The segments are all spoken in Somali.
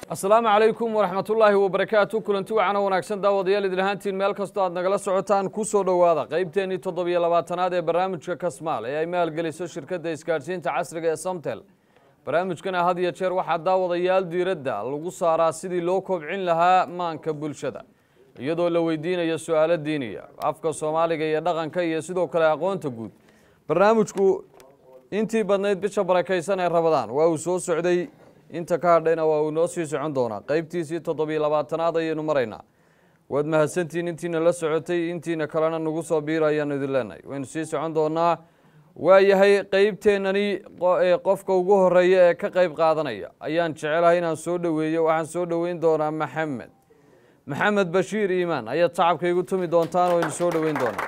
asalaamu calaykum waraxmatullaahi wabarakaatu kulanti wacana wanaagsan daawadayaal idin ahaantiin meel kastoo aad nagala socotaan ku soo dhowaada qaybteennii toddobiyo labaatanaad ee barnaamijka kasmaal ee ay maalgeliso shirkadda isgaadhsiinta casriga ee samtel barnaamijkana had iyo jeer waxaa daawadayaal diiradda lagu saaraa sidii loo kobcin lahaa maanka bulshada iyadoo la weydiinayo su-aalo diiniya afka soomaaliga iyo dhaqanka iyo sidoo kale aqoonta guud barnaamijku intii badnayd bisha barakaysan ee rabadaan waa uu soo socday inta ka hadhayna waa uu noo sii socon doonaa qaybtiisii toddobiyo labaatanaad ayaynu maraynaa waad mahadsantihiin intiina la socotay intiina kalena nagu soo biiro ayaanu idin leenahay waynu sii socon doonaa waayahay qeybteennani qofka ugu horeeya ee ka qayb qaadanaya ayaan jecelahay inaan soo dhoweeyo waxaan soo dhoweyn doonaa maxamed maxamed bashiir iimaan ayaad sacabka igu tumi doontaan oo aynu soo dhoweyn doonaa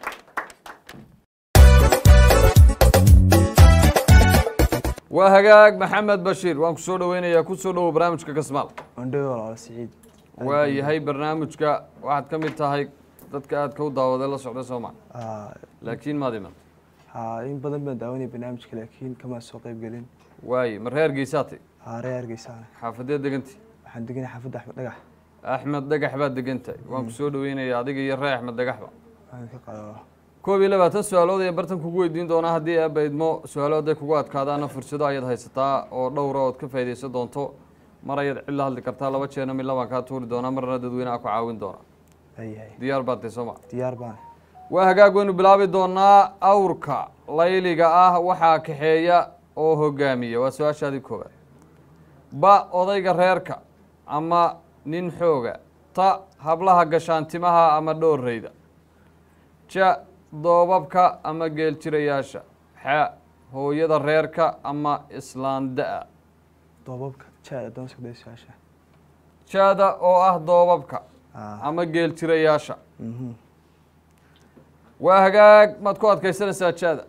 waa hagaag maxamed bashiir waan ku soo dhoweynayaa ku soo dhowow barnaamijka kasmaal ondhow walaal siciid waa yahay barnaamijka waxaad ka mid tahay dadka aadka u daawaday la socday sooma Aa, laakiin maad iman haa, in badan baan daawanaya barnaamijka laakiin kama soo qayb gelin waaye ma reer geysaatay haa reer hargeysaana xaafadeed deganti waxaan deganay xaafadda axmed dhagax axmed dhagax baad degan tahay waan ku soo dhoweynayaa adiga iyo ree axmed dhagaxba waan ka qado koob iyo labaatan su-aalood ayaan bartan kugu weydiin doonaa haddii aaba idmo su-aalo hadday kugu adkaadaana fursado ayaad haysataa oo dhowra ood ka faaidaysan doonto mar ayaad cid la hadli kartaa laba jeerna midla baan kaa tuuri doonaa marna dadweynaha ku caawin doona ayahay diyaar baad tahay sooma diyaar baan waa hagaag waynu bilaabi doonaa awrka layliga ah waxaa kaxeeya oo hogaamiya waa su-aashaadii koowaad ba odayga reerka ama nin xooga ta hablaha gashaantimaha ama dhoorreyda ja doobabka ama geeljirayaasha xa hooyada reerka ama islaanda-a doobabka jaada doonska daysaasha jaada oo ah doobabka aa ama geeljirayaasha mhm waa hagaag maad ku adkaysanaysaa jaada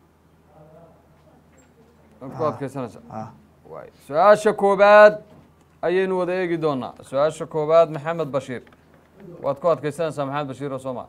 maad ku adkaysanaysaa aa waay su-aasha koobaad ayaynu wada eegi doonaa su-aasha koobaad maxamed bashiir waad ku adkaysanaysaa maxamed bashiir oo sooma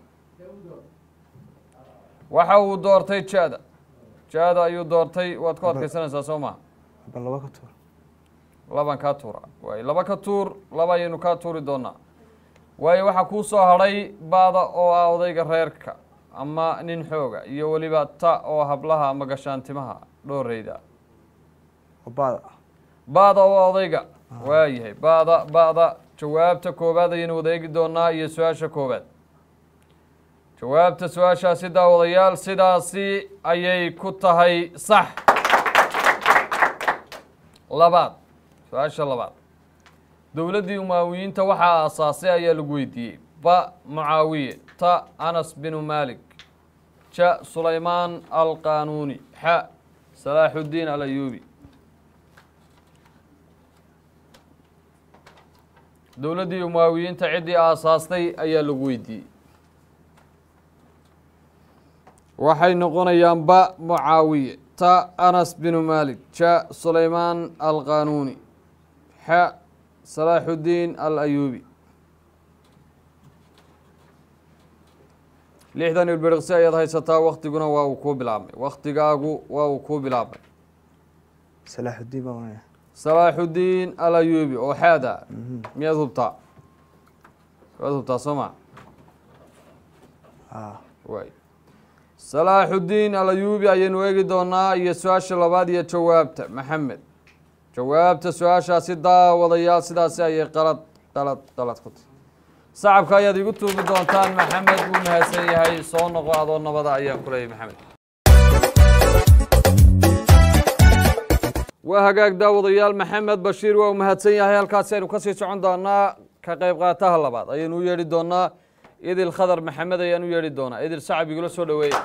waxa uu doortay jaada jaada ayuu doortay waad ku adkaysanaysaa soo maa bal laba ka tuur laban kaa tuura waay laba ka tuur laba ayaynu kaa tuuri doonaa waayo waxaa kuu soo hadhay baada oo ah odayga reerka ama nin xooga iyo weliba ta oo hablaha ama gashaantimaha dhooreyda obaada baada oo odayga waayahay baada ba'da jawaabta koowaad ayaynu wada eegi doonaa iyo su-aasha koowaad jawaabta su-aashaasi daawadayaal sidaasi ayay ku tahay sax labaad su-aasha labaad dowladdii umaawiyiinta waxaa aasaasay ayaa lagu weydiiyey ba mucaawiye ta anas binu maalik ja sulaymaan alqanuuni xa salaaxuddiin alayuubi dowladdii umaawiyiinta ciddii aasaastay ayaa lagu weydiiyey waxay noqonayaan ba mucaawiye ta anas binu maalik ja sulaymaan alqanuuni xa salaaxuddiin alayuubi lixdan ilbiriqsi ayaad haysataa waktiguna waa uu kuu bilaabmay waktigaagu waa uu kuu bilaabmay salaaxuddiin baan wanaya salaaxuddiin alayuubi oo xaada miyaad hubtaa waad hubtaa soo ma aa waay salaaxuddiin alayuubi ayaynu eegi doonaa iyo su-aasha labaad iyo jawaabta maxamed jawaabta su-aashaasi daawadayaal sidaasi ayay qalad qalad qalad ku tahy sacabka ayaad igu tuubi doontaan maxamed wuu mahadsan yahay soo noqo adoo nabada ayaan ku leeyahy maxamed waa hagaag daawadayaal maxamed bashiir waa uu mahadsan yahay halkaasi aynu kasii socon doonaa ka qayb qaataha labaad ayaynu u yeedhi doonaa idil khadar maxamed ayaan u yeedhi doonaa idil sacab igula soo dhoweeya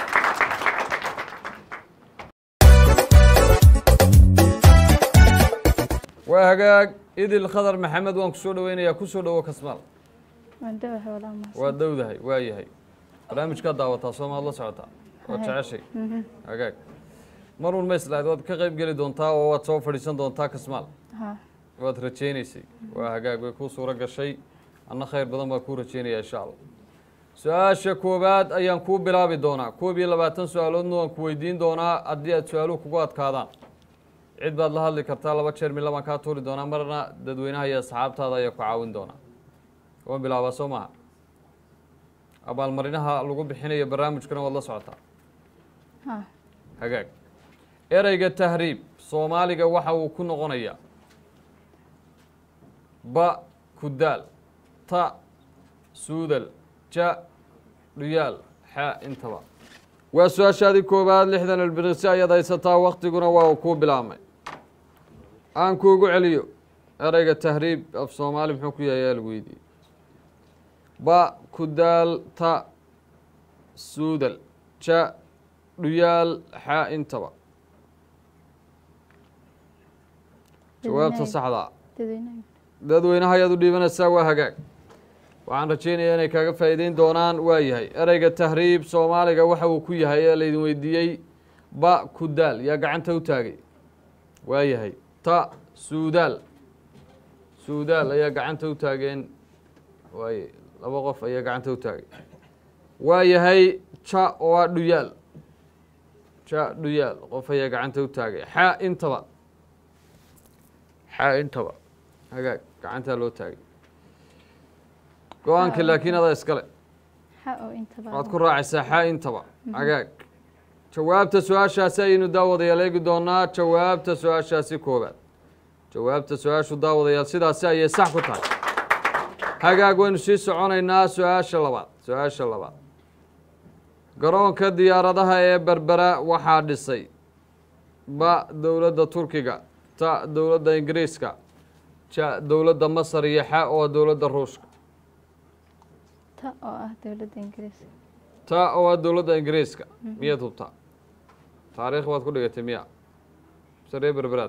waa hagaag idil khadar maxamed waan ku soo dhoweynayaa kusoo dhowo kasmaal waan dhawahay walaa mahadsan waa dowdahay waa yahay barnaamijkaad daawataa soomaad la socotaa waad jeceshay hagaag marun ma islahayd waad ka qayb geli doontaa oo waad soo fadhiisan doontaa kasmaal ha waad rajaynaysay waa hagaag way kuu suuro gashay anna khayr badan baa kuu rajaynaya insha allah su-aasha koowaad ayaan kuu bilaabi doonaa koob iyo labaatan su-aaloodna waan ku weydiin doonaa haddii aad su-aaluhu kugu adkaadaan cid baad la hadli kartaa laba jeer mid labaan kaa tuuri doonaa marna dadweynaha iyo asxaabtaada ayaa ku caawin doonaa waan bilaabaa soo maha abaalmarinaha lagu bixinayo barnaamijkana waad la socotaa ha hagaag ereyga tahriib soomaaliga waxa uu ku noqonayaa ba kudaal ta suudal ja dhuyaal xa intaba waa su-aashaadii koowaad lixdan ilbiriqsi ayaad haysataa waktiguna waa uu kuu bilaabmay aan kuugu celiyo ereyga tahriib af soomaali muxuu ku yahay ayaa lagu weydiiyey ba kudaal ta suudal ja dhuyaal xa intaba jawaabta saxdaa dadweynaha dadweynaha ayaad u dhiibanaysaa waa hagaag waxaan rajeynayaa inay kaaga faa'iideyn doonaan waa yahay ereyga tahriib soomaaliga waxa uu ku yahay ee laydin weydiiyey ba kudaal yaa gacanta u taagay waa yahay ta suudaal suudaal ayaa gacanta u taageen waaye laba qof ayaa gacanta u taagay waa yahay ja oo ah dhuyaal ja dhuyaal qof ayaa gacanta u taagay xa intaba xa intaba hagaag gacantaa loo taagay go-aanka laakiin adaa iskale xa oo intaba waad ku raacaysaa xa intaba hagaag jawaabta su-aashaasi ayaynu daawadayaal eegi doonaa jawaabta su-aashaasi koobaad jawaabta su-aashu daawadayaal sidaasi ayay sax ku tahay hagaag waynu sii soconaynaa su-aasha labaad su-aasha labaad garoonka diyaaradaha ee berbera waxaa dhisay ba dowladda turkiga ta dowladda ingiriiska ja dowladda masar iyo xa oo dowladda ruushka ta oo ah dowladda ingiriiska ta oo ah dowladda ingiriiska miyaad hubtaa taariikh baad ku dhigatay miya saree berberaad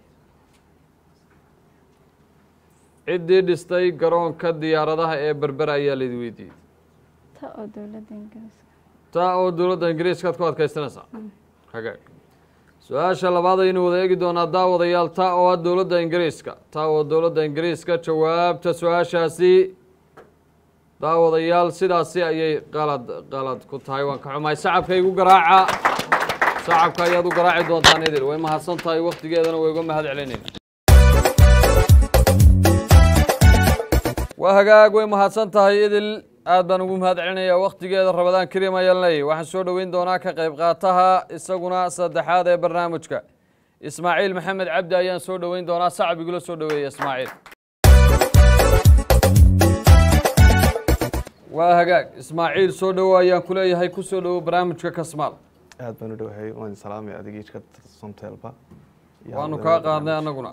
ciddii dhistay garoonka diyaaradaha ee berbera ayaa laydi weydiiyey ta oo dowladda ingiriiska ta oo dowladda ingiriiskaad ku adkaysanaysaa hagaag su-aasha labaad aynu wada eegi doonaa daawadayaal ta oo ah dowladda ingiriiska ta oo dowladda ingiriiska jawaabta su-aashaasi daawadayaal sidaasi ayay qalad qalad ku tahay waan ka xumahay sacabka igu garaaca sacabka ayaad u garaaci doontaan idil way mahadsan tahay waktigeedana way uga mahad celinayna waa hagaag way mahadsan tahay idil aad baan ugu mahad celinayaa waktigeeda rabadaan kariim ayaan leeyahy waxaan soo dhoweyn doonaa ka qayb qaataha isaguna saddexaad ee barnaamijka ismaaciil maxamed cabdi ayaan soo dhoweyn doonaa sacab igula soo dhoweeya ismaaciil waa hagaag ismaaciil soo dhowo ayaan ku leeyahay ku soo dhowo barnaamijka kasmaal aad baan u dhowahay waan salaamay adigii ka somteelba waanu kaa qaadnay annaguna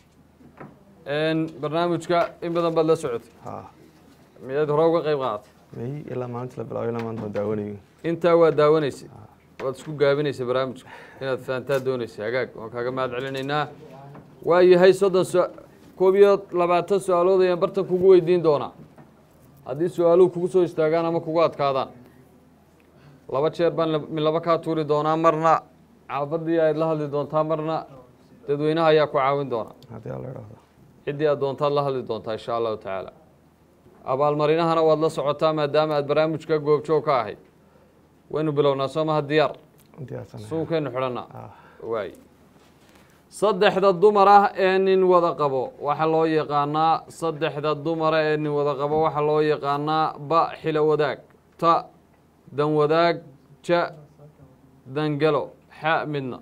barnaamijka in badan baad la socotay ha miyaad hore uga qayb qaadatay may ilaa maalinta la bilaabo ilaa maanta waan daawanayo intaa waa daawanaysay waad isku gaabinaysay barnaamijka inaad fahantaa doonaysay hagaag waan kaaga mahad celinaynaa waa yahay soddon su koob iyo labaatan su-aalood ayaan bartan kugu weydiin doonaa haddii su-aaluhu kugu soo istaagaan ama kugu adkaadaan laba jeer baan la- mid laba kaa tuuri doonaa marna xaafadii aad la hadli doontaa marna dadweynaha ayaa ku caawin doona haddii alla idhaahdo ciddii aad doontaad la hadli doontaa insha allahu tacaala abaalmarinahana waad la socotaa maadaama aad barnaamijka goobjoog ka ahayd waynu bilownaa soo maha diyaar diyaarsan suunkaynu xidhannaa ah waay saddexda dumar ah ee nin wada qabo waxaa loo yaqaanaa saddexda dumara ee nin wada qabo waxaa loo yaqaanaa ba xilo wadaag ta dan wadaag ja dangalo xa midna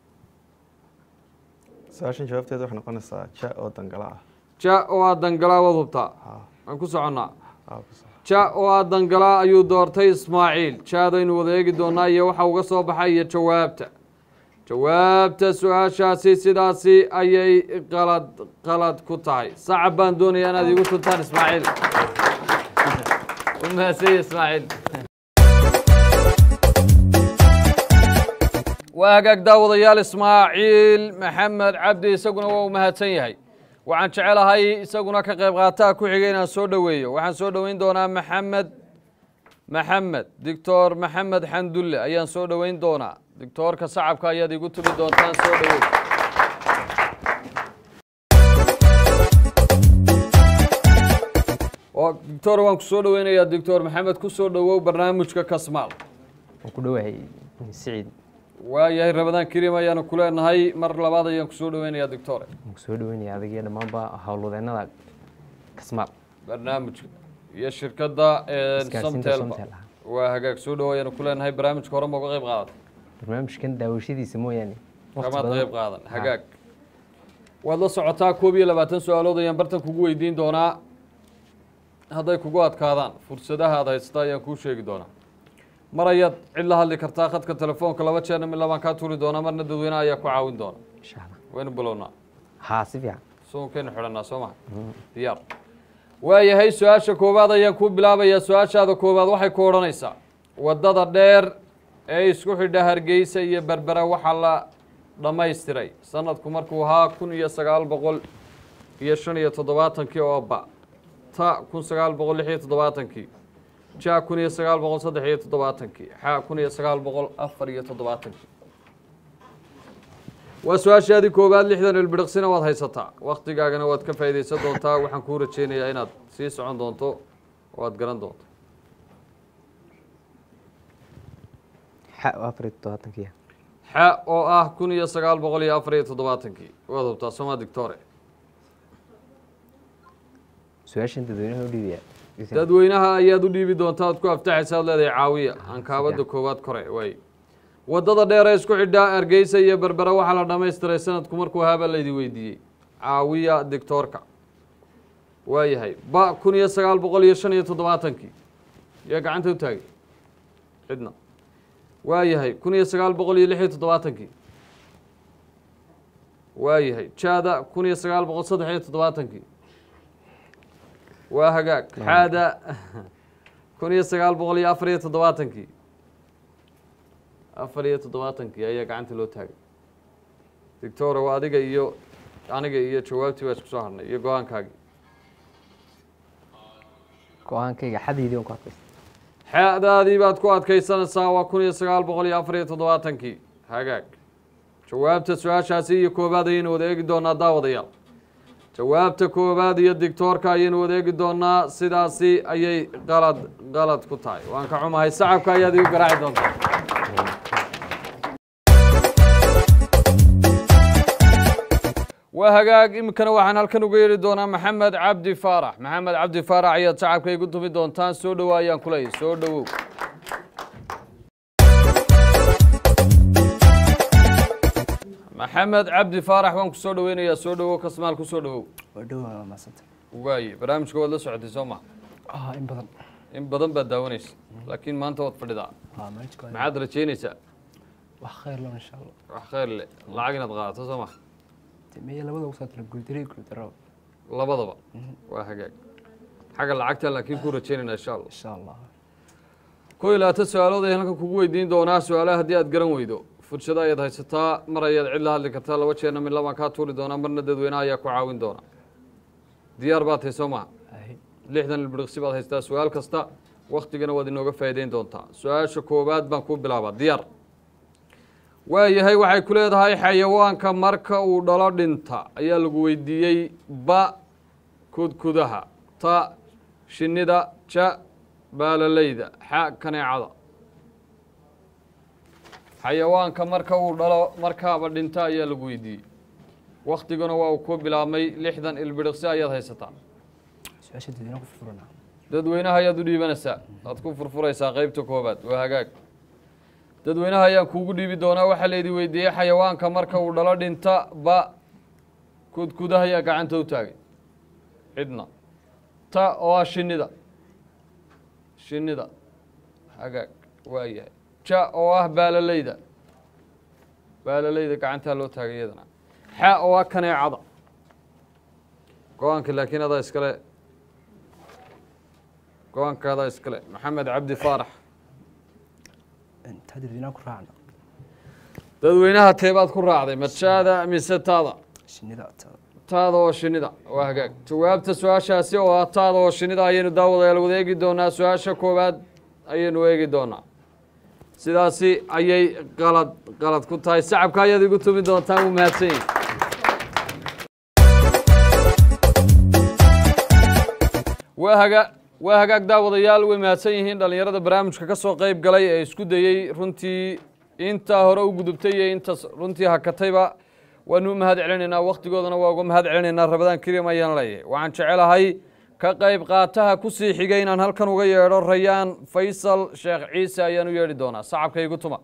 su-aashan jawaabteeda waxay noqonaysaa ja oo dangala ah ja oo aad dangalaa waad hubtaa ha waan ku soconnaa ha ku sax ja oo aad dangalaa ayuu doortay ismaaciil jaadaynu wada eegi doonaa iyo waxa uga soo baxay iyo jawaabta jawaabta su-aashaasi sidaasi ayay qalad qalad ku tahay sacab baan doonayaa inaad iigu tuntaan ismaaciil u mahadsanyi ismaaciil waa hagaag daawadayaal ismaaciil maxamed cabdi isaguna waa u mahadsan yahay waxaan jecelahay isaguna ka qayb qaataha ku xigay inaan soo dhoweeyo waxaan soo dhoweyn doonaa maxamed maxamed doctor maxamed xandulle ayaan soo dhoweyn doonaa doctoorka sacabka ayaad igu tumi doontaan soo dhoweey oo doctor waan ku soo dhoweynayaa doctor maxamed ku soo dhowow barnaamijka kasmaal waan ku dhowahay siciid waayahay rabadaan kariim ayaanu ku leenahay mar labaad ayaan kusoo dhaweynayaa doctore waan kusoo dhaweynaya adigiyo dhammaanba howlwadeennada kasmaal barnaamijka iyo shirkadda Isgaarsiinta samtelba Somtel ah. waa hagaag soo dhawo ayaanu ku leenahay barnaamijka hore ma uga qayb qaadatay barnaamijkan daawashadiisa mooyaane waqti kamaad badan- qayb qaadan Ha. hagaag waad la socotaa koob iyo labaatan su-aalood ayaan bartan kugu weydiin doonaa hadday kugu adkaadaan fursadaha aad haysta ayaan kuu sheegi doonaa mar ayaad cid la hadli kartaa khadka telefoonka laba jeerna mid labaan kaa tuuri doonaa marna dadweynaha ayaa ku caawin doona insha allah waynu bilownaa haa si fiican suunkaynu xidhannaa soo maha diyaar waayahay su-aasha koowaad ayaan kuu bilaabayaa su-aashaada koowaad waxay ku odhanaysaa waddada dheer ee isku xidha hargeysa iyo berbera waxaa la dhammaystiray sanadku markuu ahaa kun iyo sagaal boqol iyo shan iyo toddobaatankii oo ba ta kun sagaal boqol lix iyo toddobaatankii ja kun iyo sagaal boqol saddex iyo toddobaatankii xa kun iyo sagaal boqol afar iyo toddobaatankii waa su-aashaadii koowaad lixdan ilbiriqsina waad haysataa waktigaagana waad ka faa'iidaysan doontaa waxaan kuu rajeynayaa inaad sii socon doonto oo aad garan doonto xa oo afar iyo toddobaatankiya xa oo ah kun iyo sagaal boqol iyo afar iyo toddobaatankii waad hubtaa sooma dictore su-aashan dadweynaha u dhiibaya dadweynaha ayaad u dhiibi doontaa aad ku aftaxaysa ad leedahay caawiya aan kaabada koowaad kore waay waddada dheer ee isku xidhaa hargeysa iyo berbera waxaa la dhammaystiray sanadku markuu ahaa baa laydi weydiiyey caawiya dictoorka waayahay ba kun iyo sagaal boqol iyo shan iyo toddobaatankii yaa gacanta u taagay cidna waayahay kun iyo sagaal boqol iyo lix iyo toddobaatankii waayahay jaada kun iyo sagaal boqol saddex iyo toddobaatankii waa hagaag xaada kun iyo sagaal boqol iyo afar iyo toddobaatankii afar iyo toddobaatankii ayaa gacanta loo taagay dictora waa adiga iyo aniga iyo jawaabtii baa isku soo harnay iyo go-aankaagii go-aankayga xadaydii waan ku adkaysta xadaadii baad ku adkaysanaysaa waa kun iyo sagaal boqol iyo afar iyo toddobaatankii hagaag jawaabta su-aashaasi iyo koobaad ayaynu wada eegi doonaa daawadayaal jawaabta koowaad iyo dictoorka ayaynu wada eegi doonaa sidaasi ayay qalad qalad ku tahay waan ka xumahay sacabka ayaad igu garaaci doontaa waa hagaag iminkana waxaan halkan uga yeedhi doonaa maxamed cabdi faarax maxamed cabdi faarax ayaad shacabka igu tumi doontaan soo dhowo ayaan ku leeyahy soo dhowow maxamed cabdi faarax waan ku soo dhoweynayaa soo dhowow kasmaal ku soo dhowow waa dhowaa maasanta waaye barnaamijka waad la socotay soo ma ah in badan in badan baad daawanaysa laakiin maanta waad fadhidaa ah manajka waa maxaad rajeynaysaa wax khayr leh insha allah wax khayr leh lacag inaad qaadato soo ma miya labada ugu saatala guuldaray guuldaro labadaba waa hagaag xagga lacagta laakiin ku rajeynayna insha allah insha allah kow iyo labaatan su-aalood ayaan halkan kugu weydiin doonaa su-aalaha haddii aad garan weydo fursado ayaad haysataa mar ayaad cid la hadli kartaa laba jeerna mid labaan kaa tuuri doonaa marna dadweynaha ayaa ku caawin doona diyaar baad tahay soo maha ahi lixdan ilbiriqsi baad haystaa su-aal kasta waktigana waad inooga faa'iideyn doontaa su-aasha koowaad baan kuu bilaabaa diyaar waayahay waxay ku leedahay xayawaanka marka uu dhalo dhinta ayaa lagu weydiiyey ba kudkudaha ta shinnida ja baalalayda xa kaneecada xayawaanka marka uu dhalo markaaba dhinta ayaa lagu weydiiyey waktiguna waa uu ku bilaabmay lixdan ilbiriqsi ayaad haysataa su-aasha dadweynaha ku furfurana dadweynaha ayaad u dhiibanaysaa aad ku furfuraysaa qeybta koobaad waa hagaag dadweynaha ayaan kuugu dhiibi doonaa waxaa laydi weydiiyey xayawaanka marka uu dhalo dhinta ba kudkudaha ayaa gacanta u taagay cidna ta oo ah shinnida shinnida hagaag waa yahay ja oo ah baalalayda baalalayda gacantaa loo taagay iyadana xa oo ah kaneecada go-aanka laakiin adaa iskale go-aankaadaa iskale maxamed cabdi faarax taa dadweynaha ku raacna dadweynaha teebaad ku raacday majaada mise taada shinnida taa taada oo shinnida waa hagaag jawaabta su-aashaasi oo ah taada oo shinnida ayaynu daawadayaal wada eegi doonaa su-aasha koowaad ayaynu eegi doonaa sidaasi ayay qalad qalad ku tahay sacabka ayaad igu tumi doontaan wuu mahadsan yihi waa haga waa hagaag daawadayaal way mahadsan yihiin dhallinyarada barnaamijka ka soo qeyb galay ee isku dayey runtii intaa hore u gudubtay iyo intaas runtii hakatayba waanu u mahad celinaynaa wakhtigoodana waa uga mahad celinaynaa rabadaan kariim ayaan leeyahay waxaan jecelahay ka qayb qaataha ku sii xigay inaan halkan uga yeedho rayaan faysal sheekh ciise ayaan u yeedhi doonaa sacabka igu tuma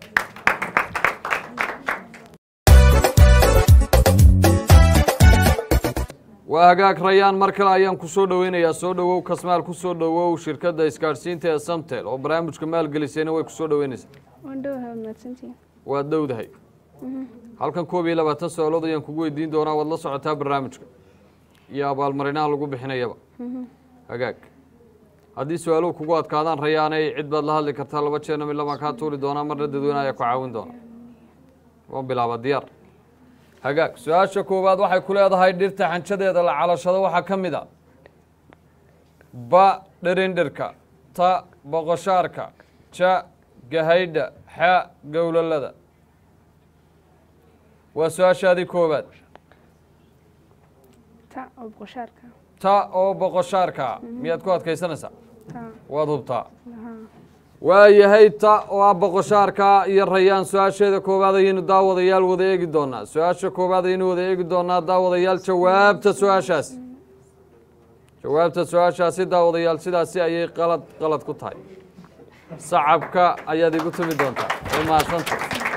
waa hagaag rayaan mar kale ayaan ku soo dhoweynayaa soo dhowow kasmaal ku soo dhowow shirkadda isgaadhsiinta ee samtel oo barnaamijka maalgelisayna way ku soo dhoweynaysaa wandhowaha waad mahadsantihiin waad dhowdahay halkan koob iyo labaatan su-aalood ayaan kugu weydiin doonaa waad la socotaa barnaamijka iyo abaalmarinaha lagu bixinayaba hagaag haddii su-aaluhu kugu adkaadaan rayaanay cid baad la hadli kartaa laba jeerna mid labaan kaa tuuri doonaa marna dadweyne ayaa ku caawin doona waan bilaaba diyaar hagaag su-aasha koowaad waxay ku leedahay dhirta xanjadeeda la calashado waxaa ka mid a ba dherindhirka ta boqoshaarka ja gahaydha xa gowlalada waa su-aashaadii koowaad ta oo boqoshaarka ta oo boqoshaarka miyaad ku adkaysanaysaa ta waad hubtaa lahaa waayahay ta oo ah boqoshaarka iyo rayaan su-aasheeda koowaad ayaynu daawadayaal wada eegi doonaa su-aasha koowaad ayaynu wada eegi doonaa daawadayaal jawaabta su-aashaasi jawaabta su-aashaasi daawadayaal sidaasi ayay qalad qalad ku tahay sacabka ayaad igu tumi doontaa way mahadsanta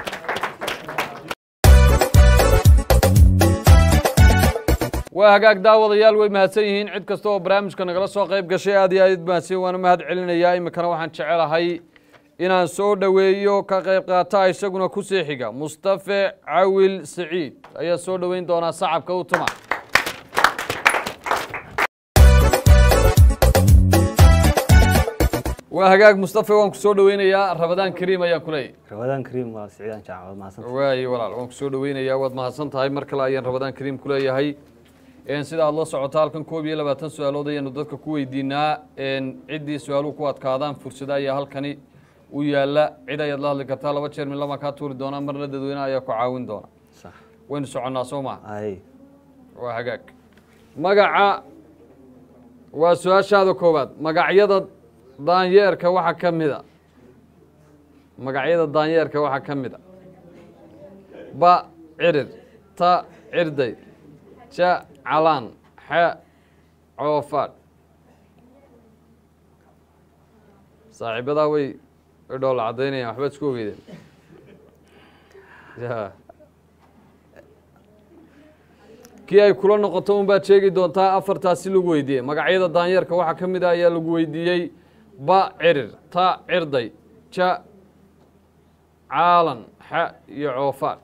waa hagaag daawadayaal way mahadsan yihiin cid kasta oo barnaamijka nagala soo qayb gashay aad iyo aad mahadsan waana mahad celinayaa iminkana waxaan jecelahay inaan soo dhoweeyo ka qayb qaata isaguna ku sii xiga mustafe cawil siciid ayaa soo dhoweyn doonaa sacabka u tuma waa hagaag mustafe waan ku soo dhoweynayaa rabadaan kariim ayaan ku leeyahy ramadaan kariim waa siciidaan jaacan waad mahadsan waaye walaal waan ku soo dhoweynayaa waad mahadsan tahay mar kale ayaan rabadaan kariim ku leeyahay Een, sida aad la socoto halkan koob iyo labaatan su-aalood ayaanu dadka ku weydiinaa een, ciddii su-aaluhu ku adkaadaan fursada ayaa halkani u yaala cid ayaad la hadli kartaa laba jeer mid lamaan kaa tuuri doonaa marna dadweyne ayaa ku caawin doona sax waynu soconnaa soo maha ay waa hagaag magaca waa su-aashaada koowaad magacyada daanyeerka waxaa ka mid a magacyada daanyeerka waxaa ka mid a ba cirir ta cirday ja calaan xa coofaadh saaxiibadaa way way dhoola caddaynayaan waxbaad isku ogeydeen ya kii ay kula noqoto un baad sheegi doontaa afartaasi lagu weydiiyey magacyada daanyeerka waxaa ka mid ah ayaa lagu weydiiyey ba cirir ta cirday ja caalan xa iyo coofaadh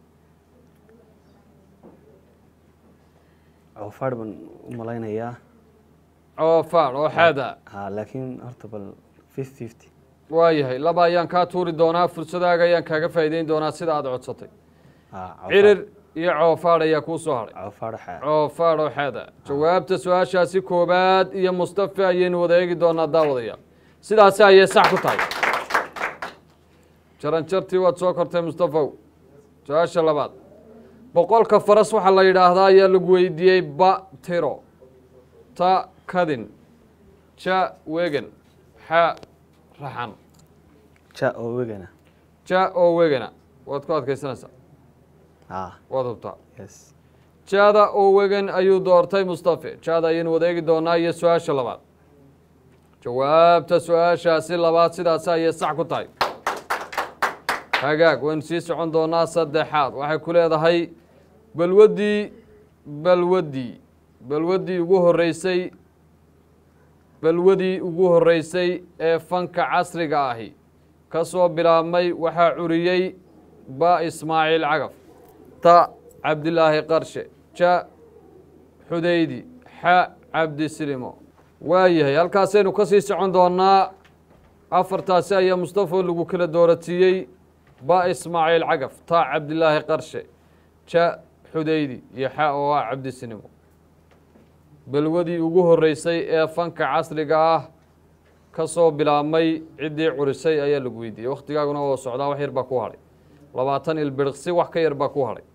coofaadh baan u malaynayaa coofaadh oo xaada ha laakiin horta bal fifty fifty waayahay laba ayaan kaa tuuri doonaa fursadaaga ayaan kaaga faa'iideyn doonaa sida aad codsatay ha cirir iyo coofaadh ayaa kuu soo hadhay coofaadh xa coofaadh oo xaada jawaabta su-aashaasi koowaad iyo mustafe ayaynu wada eegi doonaa daawadayaal sidaasi ayay sax ku tahay jaranjartii waad soo kortay mustafow su-aasha labaad boqolka faras waxaa la yidhaahdaa ayaa lagu weydiiyey ba tiro ta kadin ja wegan xa raxan ja oo wegana ja oo wegana waad ku adkaysanaysaa ha waad hubtaa yes jaada oo wegan ayuu doortay mustafe jaada ayaynu wada eegi doonaa iyo su-aasha labaad jawaabta su-aashaasi labaad sidaasi ayay sax ku tahay hagaag waynu sii socon doonaa saddexaad waxay ku leedahay balwaddii balwaddii balwaddii ugu horreysay balwadii ugu horreysay ee fanka casriga ahi ka soo bilaabmay waxaa curiyey ba ismaaciil cagaf ta cabdilaahi qarshe ja xudaydi xa cabdisilimo waayahay halkaasaynu ka sii socon doonaa afartaasi ayaa mustafa lagu kala dooratiiyey ba ismaaciil cagaf ta cabdilaahi qarshe ja xudaydi iyo xa oo ah cabdisilimo balwadii ugu horreysay ee fanka casriga ah ka soo bilaabmay ciddii curisay ayaa lagu weydiiyey wakhtigaaguna oo socdaa wax yar baa ku hadhay labaatan ilbiriqsi wax ka yar baa ku hadhay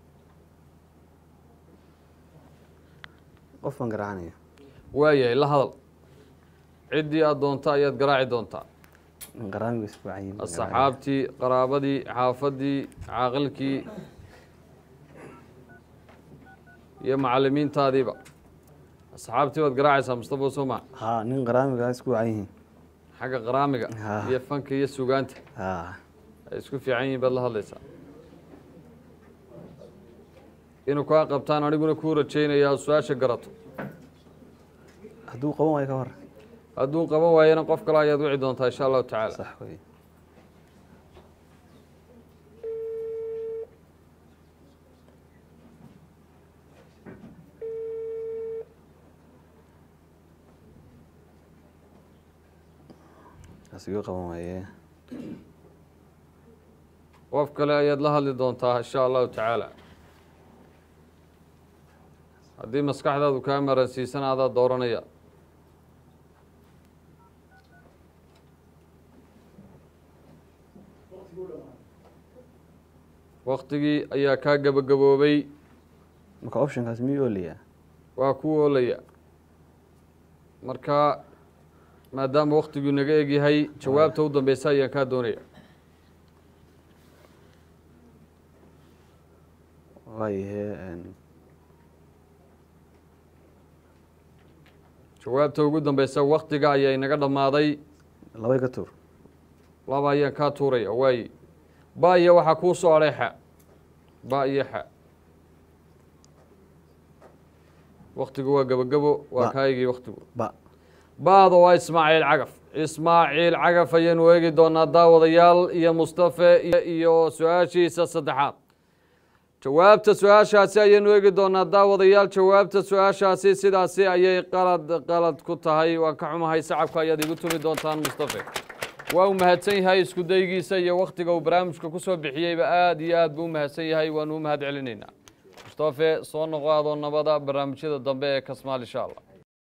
qof baan garacanaya waayahay la hadal ciddii aad doonta ayaad garaaci doontaa nin qaraamiga isku wacan yihiin asxaabtii qaraabadii xaafadii caaqilkii iyo macalimiintaadiiba asxaabtii baad garaacaysaa mustafa soma haa nin qaraamiga isku wacan yihiin xagga qaraamiga Ha. iyo fanka iyo sugaanta haa ay isku fiican yihiin baad la hadlaysaa inuu kaa qabtaan aniguna kuu rajaynayaa su-aasha garato hadduu qaban waayo ka hor hadduu qaban waayana qof kale ayaad wici doontaa insha allahu tacaala sax wey asiga qaban waaye qof kale ayaad la hadli doontaa insha allahu tacaala haddii maskaxdaadu kaa maransiisan adaa dooranaya waktigii ayaa kaa gabagaboobay marka optionkaas miyuu oolayaa waa ku oolaya marka maadaama waktiguu naga egyahay jawaabta u dambeysa ayaan kaa doonaya waayahe jawaabta ugu dambeysa waktiga ayaa inaga dhammaaday labay ka tuur laba ayaan kaa tuuraya waaye ba iyo waxaa kuu soo hadhay xa ba iyo xa waktigu waa gebagebo waa Ba. kaayigii waktigu ba baada waa ismaaciil cagaf ismaaciil cagaf ayaynu eegi doonaa daawadayaal iyo mustafe iyo- iyo su-aashiisa saddexaad jawaabta su-aashaasi ayaynu eegi doonaa daawadayaal jawaabta su-aashaasi sidaasi ayay qalad qalad ku tahay waan ka xumahay sacabka ayaad igu tumi doontaan mustafe waa uu mahadsan yahay isku daygiisa iyo waktiga uu barnaamijka kusoo bixiyeyba aad iyo aad buu u mahadsan yahay waanu u mahad celinaynaa mustafe soo noqo adoo nabada barnaamijyada dambe ee kasmaal insha allah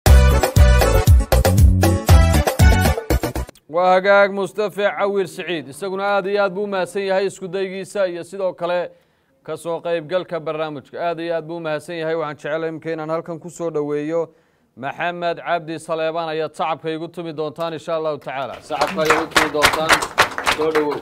waa hagaag mustafe cawir siciid isaguna aad iyo aad buu u mahadsan yahay isku daygiisa iyo sidoo kale ka soo qaybgalka barnaamijka aad iyo aad buu u mahadsan yahay waxaan jeclay imika inaan halkan ku soo dhoweeyo maxamed cabdi saleebaan ayaad sacabka igu tumi doontaan insha allahu tacaala sacabka ayaad igu tumi doontaan soo dhowow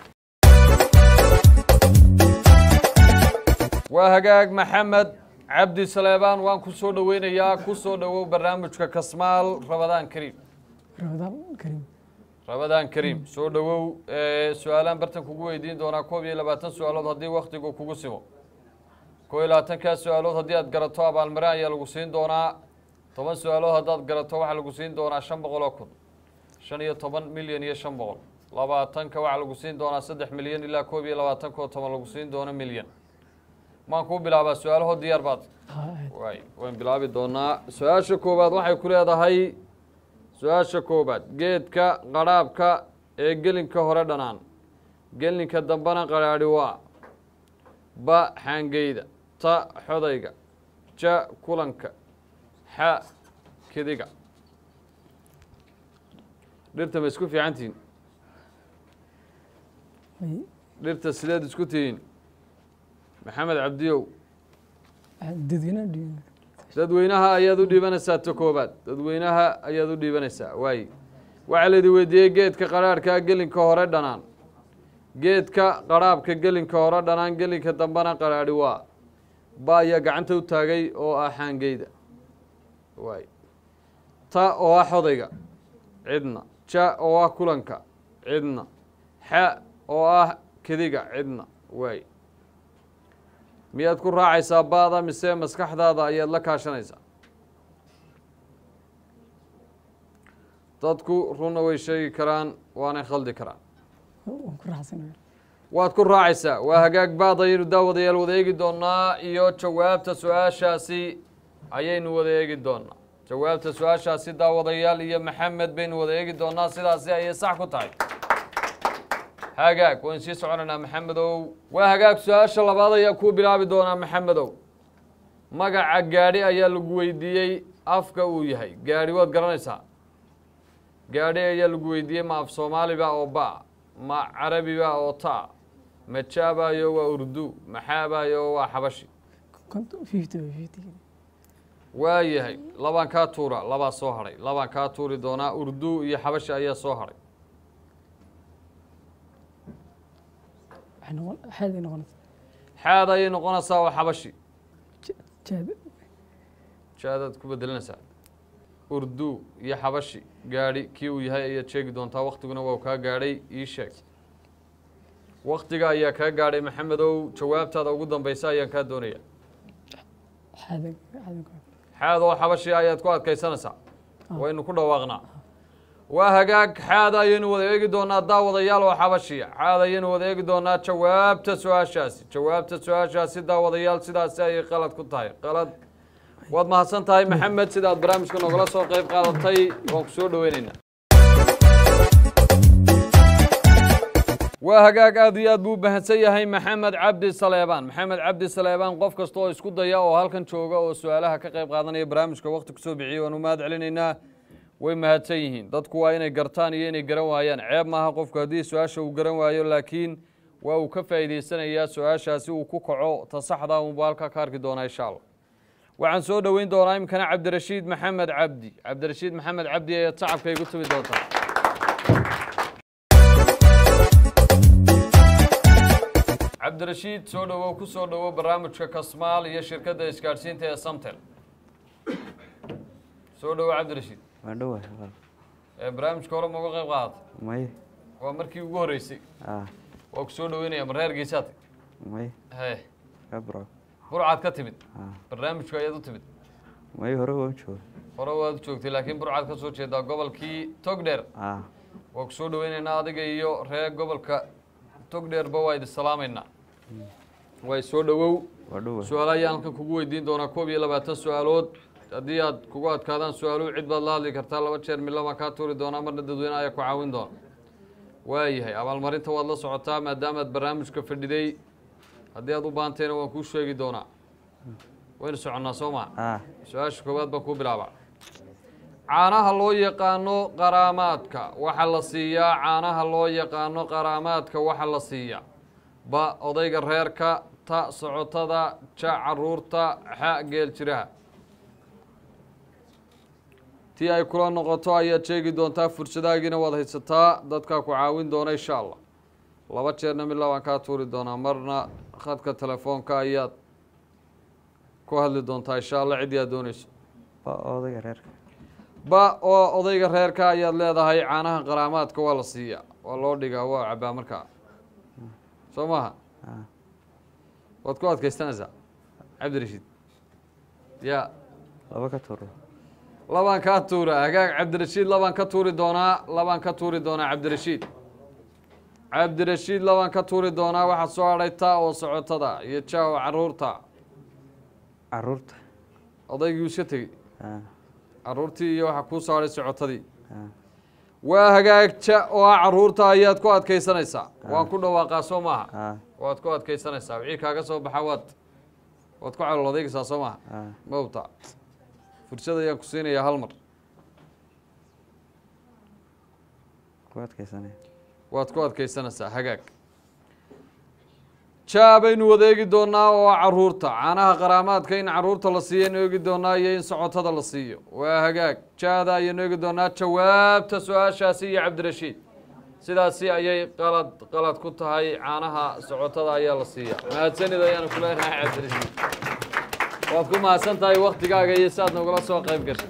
waa hagaag maxamed cabdi saleebaan waan ku soo dhoweynayaa ku soo dhowow barnaamijka kasmaal rabadaan kariim ramadaan kariim rabadaan kariim soo dhowow ee, su-aalaan bartan kugu weydiin doonaa koob iyo labaatan su-aalood haddii waktigu kugu simo koob iyo labaatankaa su-aalood haddii aad garato abaalmarin ayaa lagu siin doonaa toban su-aalood haddaad garato waxaa lagu siin doonaa shan boqol oo kun shan iyo toban milyan iyo shan boqol labaatanka waxaa lagu siin doonaa saddex milyan ilaa koob iyo labaatanka oo toban lagu siin doono milyan maan kuu bilaabaa su-aalahood diyaar baad waay waan bilaabi doonaa su-aasha koowaad waxay ku leedahay su-aasha koowaad geedka qadhaabka ee gelinka hore dhanaan gelinka dambena qadhaadhi waa ba xaangeyda ta xodayga ja kulanka xa kidiga dhirta ma isku fiican tihiin dhirta sideed isku tihiin maxamed cabdiyow dadweynaha dhiiban dadweynaha ayaad u dhiibanaysaa ta koobaad dadweynaha ayaad u dhiibanaysaa waaye waxaa laydin weydiiyey geedka qadhaadhka gelinka hore dhanaan geedka qadhaabka gelinka hore dhanaan gelinka dambena qadhaadhi waa ba ayaa gacanta u taagay oo ah xaangeyda waaye ta oo ah xodayga cidna ja oo ah kulanka cidna xa oo ah kediga cidna waaye miyaad ku raacaysaa baada mise maskaxdaada ayaad la kaashanaysaa dadku runna way sheegi karaan waanay khaldi karaan waan ku raaxsanaya waad ku raacaysaa waa hagaag baad ayaynu daawadayaal wada eegi doonaa iyo jawaabta su-aashaasi ayaynu wada eegi doonaa jawaabta su-aashaasi daawadayaal iyo maxamed baynu wada eegi doonaa sidaasi ayay sax ku tahay hagaag waan sii soconaynaa maxamedow waa hagaag su-aasha labaad ayaa kuu bilaabi doonaa maxamedow magaca gaadhi ayaa lagu weydiiyey afka uu yahay gaadhi waad garanaysaa gaadhi ayaa lagu weydiiyey ma af soomaaliba oo ba ma carabiba oo ta ma jaabayo waa urdu maxaabayo waa xabashi konton fifty by fifty waa yahay labaan kaa tuura labaa soo hadhay labaan kaa tuuri doonaa urdu iyo xabashi ayaa soo hadhay waxay noqon xaaday noqonaysa xaad ayay noqonaysaa oo xabashi jaad jaadaad ku bedelinaysaa urdu iyo xabashi gaadhi kii uu yahay ayaad sheegi doontaa waktiguna waa kaa gaadhay ii sheeg waktiga ayaa kaa gaadhay maxamedow jawaabtaada ugu dambeysa ayaan kaa doonaya xaadan xaadan ku xaad oo xabashi ayaad ku adkaysanaysaa waynu ku dhawaaqnaa waa hagaag xaad ayaynu wada eegi doonaa daawadayaal oo xabashiya xaad ayaynu wada eegi doonaa jawaabta su-aashaasi jawaabta su-aashaasi daawadayaal sidaasi ayay qalad ku tahay qalad waad mahadsan tahay maxamed sidaad barnaamijka nogala soo qeyb qaadatay waan ku soo dhoweyneynaa waa hagaag aad iyo aad buu u mahadsan yahay maxamed cabdi saleebaan maxamed cabdi saleebaan qof kasta oo isku daya oo halkan jooga oo su-aalaha ka qayb qaadanaya barnaamijka wakti kusoo bixiyey waan u mahad celinaynaa way mahadsan yihiin dadku waa inay gartaan iyo inay garan waayaan ceeb maaha qofku haddii su-aasha uu garan waayo laakiin waa uu ka faa'iidaysanayaa su-aashaasi uu ku kaco ta saxda unbu halkaa ka arki doonaa insha allah waxaan soo dhoweyn doonaa imikana cabdirashiid maxamed cabdi cabdirashiid maxamed cabdi ayaad sacabka igu tumi doontaa cabdirashiid soo dhowow ku soo dhowow barnaamijka kasmaal iyo shirkadda isgaadhsiinta ee samtel soo dhowow cabdirashiid waa dhowa walaal ee barnaamijka hore ma uga qayb qaadatay may waa markii ugu horreysay ah waa ku soo dhoweynaya ma reer geesaad may he ka bro burcaad ka timid ah barnaamijku ayaad u timid may hore waa jooga hore waad u joogtay laakiin burcaad ka soo jeedaa gobolkii togdheer ah waa ku soo dhoweynaynaa adiga iyo reer gobolka togdheerba waa idin salaamaynaa way soo dhowow waa dhowa su-aalo ayaan halkan kugu weydiin doonaa koob iyo labaatan su-aalood haddii aad kugu adkaadaan su-aaluhu cid baad la hadli kartaa laba jeer midla baan kaa tuuri doonaa marna dadweyne ayaa ku caawin doona waayahay abaalmarinta waad la socotaa maadaamaad barnaamijka fadhiday haddii aad u baahantayna waan kuu sheegi doonaa waynu soconnaa soo maa ah su-aasha koowaad baan kuu bilaabaa caanaha loo yaqaano qaraamaadka waxa la siiyaa caanaha loo yaqaano qaraamaadka waxa la siiyaa ba odayga reerka ta socotada ja caruurta xa geel jiraha tii ay kula noqoto ayaad sheegi doontaa fursadaagiina waad haysataa dadkaa ku caawin doona insha allah laba jeerna midla waan kaa tuuri doonaa marna khadka telefoonka ayaad ku hadli doontaa insha allah ciddii aad dooneyso ba odayga reerka ba oo odayga reerka ayaad leedahay caanaha qaraamaadka waa la siiyaa waa loo dhigaa waa cabaa markaa soo maaha ah waad ku adkaystanaysaa cabdirashiid ya laba ka tuuro labaan kaa tuura hagaag cabdirashiid labaan ka tuuri doonaa labaan ka tuuri doonaa cabdirashiid cabdirashiid labaan ka tuuri doonaa waxaad soo hadhay ta oo socotada iyo ja oo caruurta caruurta odaygii iska tegey ah caruurtii iyo waxaa kuu soo hadhay socotadii ah waa hagaagja oo ah caruurta ayaad ku adkaysanaysaa waan ku dhawaaqaa soo maaha ah waad ku adkaysanaysaa wixii kaaga soo baxa waad waad ku calool adeegaysaa soo maha ah mawta fursad ayaan ku siinayaa hal mar ku adkaysanay waad ku adkaysanaysaa hagaag jaa baynu wada eegi doonaa oo ah caruurta caanaha qaraamaadka in caruurta la siiyo aynu eegi doonaa iyo in socotada la siiyo waa hagaag jaada ayaynu eegi doonaa jawaabta su-aashaasi iyo cabdirashiid sidaasi ayay qalad qalad ku tahay caanaha socotada ayaa la siiya mahadsanid ayaanu ku leenahay cabdirashiid waad ku mahadsan tahay waktigaaga iyo si aad nogala soo qayb gashay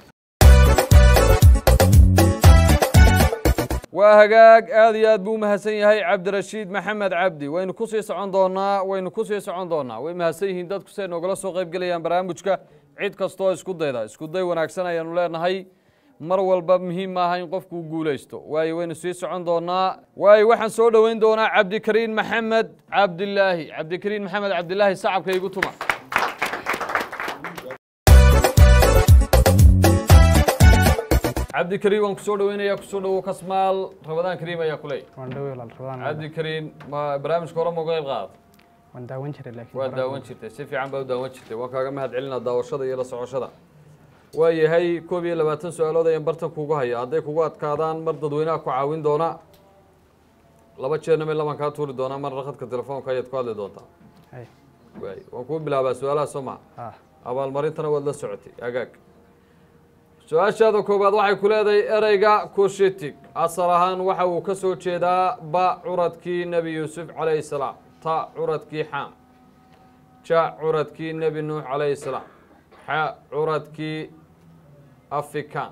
waa hagaag aad iyo aad buu umahadsan yahay cabdirashiid maxamed cabdi waynu kusii socon doonaa waynu kusii socon doonaa way mahadsan yihiin dadku siay noogala soo qayb gelayaan barnaamijka cid kastoo isku dayda isku day wanaagsan ayaanu leenahay mar walba muhiim maaha in qofku guulaysto waayo waynu sii socon doonaa waayo waxaan soo dhoweyn doonaa cabdikariin maxamed cabdilaahi cabdikariin maxamed cabdilaahi sacabka igu tuma cabdikariin waan kusoo dhoweynayaa kusoo dhowow kasmaal rabadaan kariim ayaa ku leeyahy waan dhawey walaal rabadaan cabdikariin ma barnaamijka hore ma uga qayb qaadata waan daawan jiray laakiin waa daawan jirtay si fiican baa u daawan jirtay waan kaaga mahad celinaa daawashada iyo la socoshada waa yahay koob iyo labaatan su-aalood ayaan bartan kugu haya hadday kugu adkaadaan mar dadweynaha ku caawin doona laba jeerna meel labaan kaa tuuri doonaa marna khadka telefoonka ayaad ku hadli doontaa hay waay waan kuu bilaabaa su-aalaha soo maa ah abaalmarintana waad la socotay agaag su-aashaada koowaad waxay ku leedahay ereyga kushitig asal ahaan waxa uu ka soo jeedaa ba curadkii nebi yuusuf calayhi salaam ta curadkii xaam ja curadkii nebi nuux calayhi salaam xa curadkii afikaan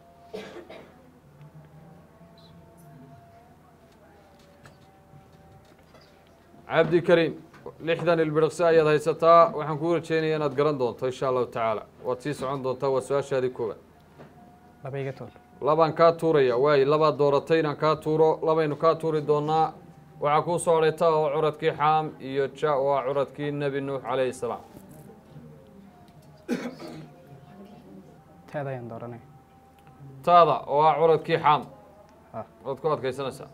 cabdikariim lixdan ilbiriqsi ayaad haysataa waxaan kuu rajeynaya inaad garan doonto insha allahu tacaala waad sii socon doontaa waa su-aashaadii koowaad laba iga tuur labaan kaa tuuraya waayo labaad dooratay inaan kaa tuuro labaynu kaa tuuri doonaa waxaa kuu soo hadhay ta oo curadkii xaam iyo ja oo ah curadkii nebi nuux calayhi salaam teeda ayaan dooranay taada oo ah curadkii xaam Ah. waad ku adkaysanaysaa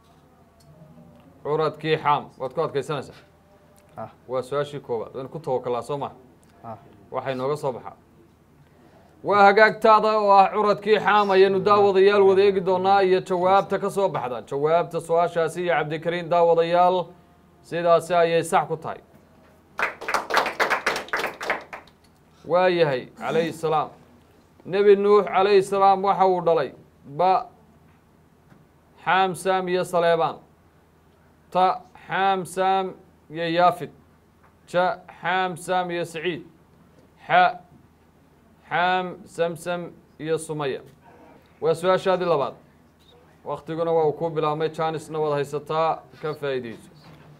curadkii xaam waad ku adkaysanaysaa Ah. waa su-aashii koowaad waynu ku tawakalaa soo maha Ah. waxay nooga soo baxaa waa hagaagtaada oo ah curadkii xaam ayaynu daawadayaal wada eegi doonaa iyo jawaabta ka soo baxda jawaabta su-aashaasi iyo cabdikariin daawadayaal sidaasi ayay sax ku tahay waa yahay calayhi salaam nebi nuux calayhi salaam waxa uu dhalay ba xaam saam iyo saleebaan ta xaam saam iyo yaafid ja xaam saam iyo saciid xa xaam samsam iyo sumaya waa su-aashaadii labaad waktiguna waa uu ku bilaabmay janisna waad haysataa ka faa'iideyso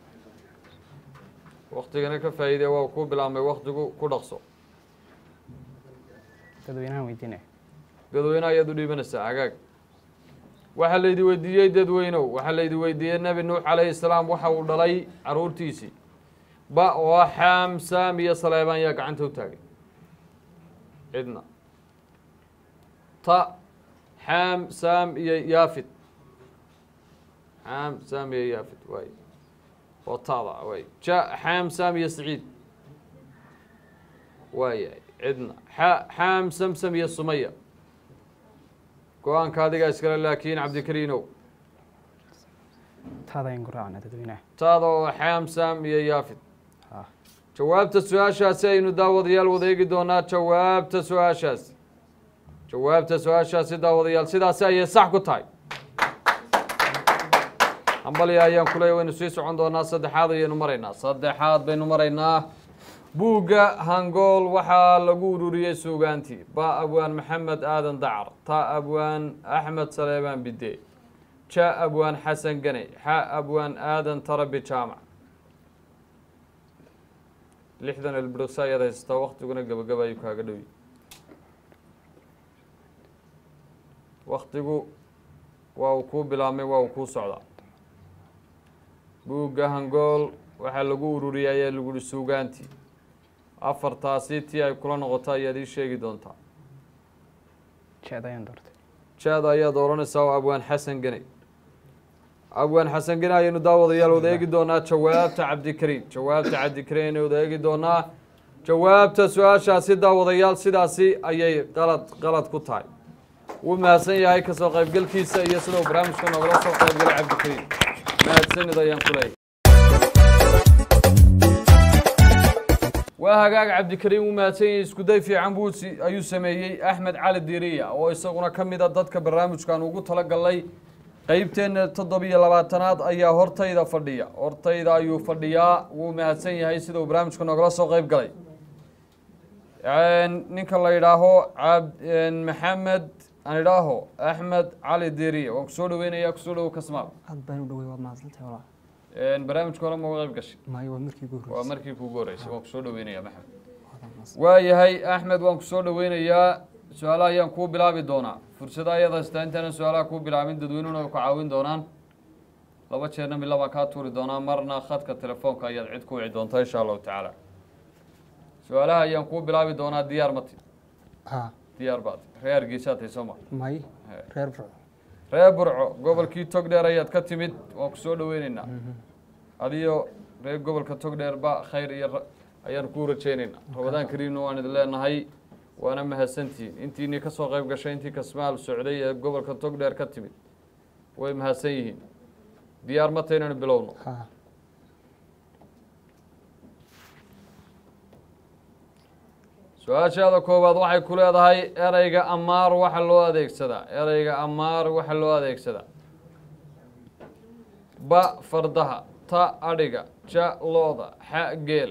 waktigana ka faa'iidee waa uu ku bilaabmay waktigu ku dhaqso dadweynahan weydiinaya dadweyne ayaad u dhiibanaysaa hagaag waxaa laydi weydiiyey dadweynow waxaa laydi weydiiyey nebi nuux calayhi salaam waxa uu dhalay caruurtiisii ba oo ah xaam saam iyo saleebaan yaa gacanta u taagay cidna ta xaam saam iyo yaafid xaam saam iyo yaafid waay oo taada waay ja xaam saam iyo saciid waayahay cidna xa xaam samsam iyo sumaya go-aanka adigaa iskale laakiin cabdikariinow taada ayaan ku raacnaa dadweynaha taada oo xaam saam iyo yaafid Ah. jawaabta su-aashaasi aynu daawadayaal wada eegi doonaa jawaabta su-aashaasi jawaabta su-aashaasi daawadayaal sidaasi ayay sax ku tahay hambalya ayaan kuleeya waynu sii socon doonaa saddexaad ayaynu maraynaa saddexaad baynu maraynaa buugga hangool waxaa lagu ururiyey suugaantii ba abwaan maxamed aadan dacar ta abwaan axmed saleebaan bide ja abwaan xasan gane xa abwaan aadan tarabi jaamac lixdan elbirqsi ayaad haysataa waktiguna gebagaba ayuu kaaga dhowi waktigu waa uu kuu bilaabmay waa uu kuu socdaa buugga hangool waxaa lagu ururiyay ayaa lagu yihi suugaantii afartaasi tii ay kula noqoto ayaad ii sheegi doontaa jeeda ayaan doortay jaada ayaad odhanaysaa oo abwaan xasan gene abwaan xasan gene ayaynu daawadayaal wada eegi doonaa jawaabta cabdikariim jawaabta cabdikariim ayaynu wada eegi doonaa jawaabta su-aashaasi daawadayaal sidaasi ayay qalad qalad ku tahay wuu mahadsan yahay kasoo qaybgelkiisa iyo sidau barnaamijka noogala soo qaybgalay cabdikariim mahadsanid ayaan ku leeyahy waa hagaag cabdikariim wuu mahadsan yahay iskuday fiican buu si- ayuu sameeyey axmed cali diiriya oo isaguna ka mid a dadka barnaamijkan ugu talagalay qeybteenna toddobiyo labaatanaad ayaa hortayda fadhiya hortayda ayuu fadhiyaa wuu mahadsan yahay sida uu barnaamijka noogala soo qeyb galay ninka la yidhaaho cab maxamed aan idhaaho axmed cali diiriya waan kusoo dhaweynayaa kusoo dhawo kasmaal aad baan u dhawey waad mahadsantahay walaa barnaamijka hore ma uga qeyb gashay maayo waa markii ugu waa horreysay markii kuugu horreysay waan kusoo dhaweynayaa maxamed Waad mahadsan. waayahay axmed waan kusoo dhaweynayaa su-aalaha ayaan kuu bilaabi doonaa fursada ayaad haystaa intaanan su-aalaha kuu bilaabin dadweynuhuna ay ku caawin doonaan laba jeerna mila baan kaa tuuri doonaa marna khadka telefoonka ayaad cid ku wici doontaa insha allahu tacaala su-aalaha ayaan kuu bilaabi doonaa diyaar mati haa diyaar baad reer hargeysaad hayso ma may reer burco reer burco gobolkii togdheer ayaad ka timid waan kusoo dhaweyneynaa adiyo reer gobolka togdheer ba khayr iyo ra- ayaan kuu rajeyneynaa rabadaan kariimna waan idin leenahay waana mahadsantihiin intiinii ka soo qayb gashay intii kasmaal socday ee gobolka togdheer ka timid way mahadsan yihiin diyaar mata inaynu bilowno haa su-aashaada koowaad waxay ku leedahay ereyga amaar waxa loo adeegsadaa ereyga amaar waxa loo adeegsadaa ba fardaha ta adhiga ja looda xa geela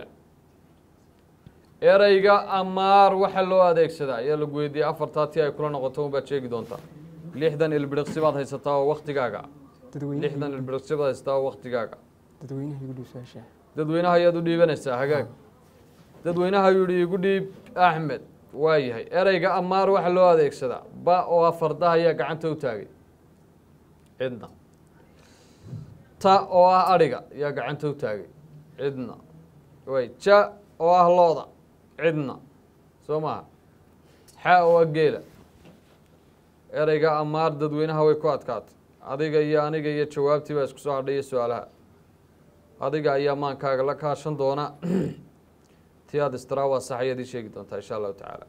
ereyga amaar waxaa loo adeegsadaa ayaa lagu weydiiyey afartaa tii ay kula noqoto unbaad sheegi doontaa lixdan ilbiriqsi baad haysataa oo waktigaaga dadweynaha lixdan ilbiriqsi baad haysataa oo waktigaaga dadweynaha igu dhow su-aasha dadweynaha ayaad u dhiibanaysaa hagaag dadweynaha yidhi igu dhiib axmed waa yahay ereyga amaar waxaa loo adeegsadaa ba oo ah fardaha ayaa gacanta u taagay cidna ta oo ah adhiga ayaa gacanta u taagay cidna way ja oo ah looda cidna soo maha xa oo ah geela ereyga amaar dadweynaha way ku adkaatay adiga iyo aniga iyo jawaabtii baa isku soo hadhay iyo su-aalaha adiga ayaa maankaaga la kaashan doona ti aad istiraa waa sax ayaad ii sheegi doontaa insha allahu tacaala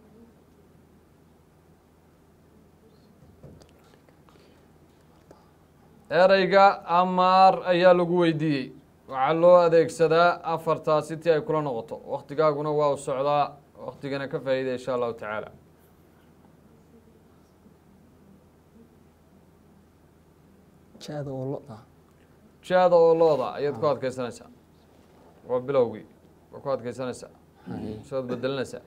ereyga amaar ayaa lagu weydiiyey waxaa loo adeegsadaa afartaasi ti ay kula noqoto waktigaaguna waa u socdaa waktigana ka faa'iida insha allahu tacaala jaada oo lo-da jaada oo looda ayaad ku adkeysanaysaa waa bilowgii waa ku adkeysanaysaa sood bedelinaysaa